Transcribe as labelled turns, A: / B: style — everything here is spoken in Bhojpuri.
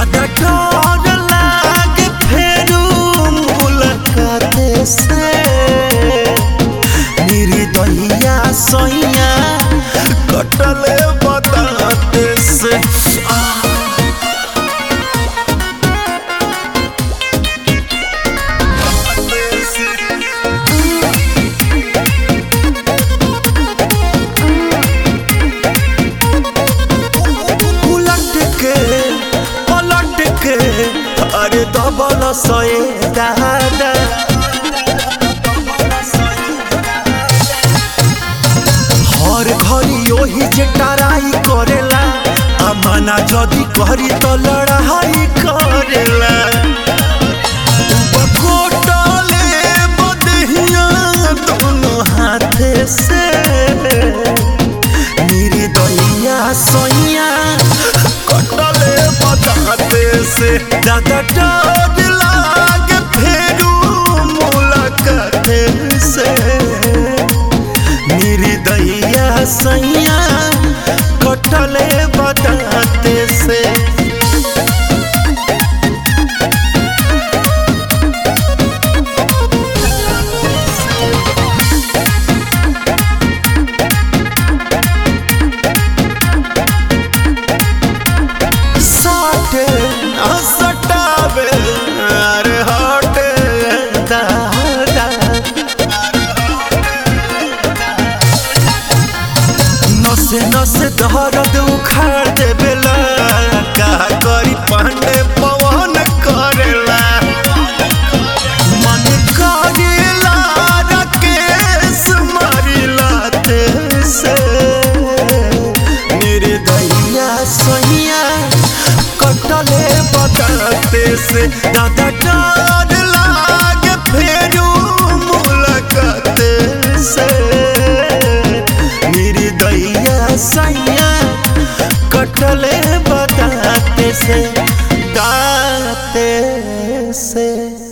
A: दादा डर लागे फेरू मुलाकात से निर्दयिया सैया कटले बताते से आ उलट के पलट के अरे दबल सए दादा हर घड़ी ओही जे टराई करेला अमाना जदी करी तो लड़ाई करेला बकोटले बदहिया दोनों हाथ से मेरी दैया सोइया कटले बताते से दादा डर लागे फेरू मुलाकात से मेरी दैया सैया कटले बताते से साटे न सटावे अरे हटे दादा नसे नसे दर्द उखाड़ देवेला का करी पांडे पवन करेला मन करेला राकेश मारिला से मेरे दैया सैया कटले बताते से दादा डर लागे फेरू मुलाकात से मेरी दैया सैया कटले बताते से दाते से